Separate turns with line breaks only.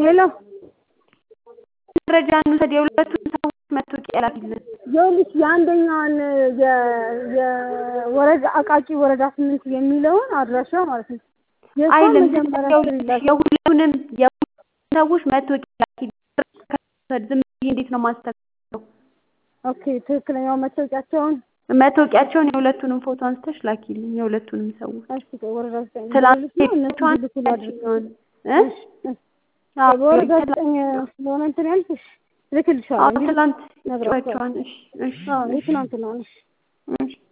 ሄሎ
መረጃ እንውሰድ። የሁለቱን ሰዎች መታወቂያ ላኪልን።
ይኸውልሽ የአንደኛዋን የወረዳ አቃቂ ወረዳ ስምንት የሚለውን አድራሻ ማለት ነው። የእሷን
አይልም
መጀመሪያ ስሪላት።
የሁለቱንም የሁለቱንም ሰዎች መታወቂያ ላኪልን። ዝም ብዬ እንዴት ነው ማስተካከለው?
ኦኬ ትክክለኛው መታወቂያቸውን
መታወቂያቸውን የሁለቱንም ፎቶ አንስተሽ ላኪልኝ። የሁለቱንም ሰዎች
እሺ ቆይ ወረዳ ዘጠኝ
ትላንት
ልልሽ ነው እነሱ
ሄደችዋን
እንዲልኩ ላድርግ።
እ አዎ
በወረዳ ዘጠኝ ስለሆነ እንትን ያልኩሽ
አዎ
እልክልሻለሁ።
ትላንት
ነግራቸዋለሁ።
ጨዋቸዋን እሺ እሺ
አዎ የትናንት ነው። እሺ
እሺ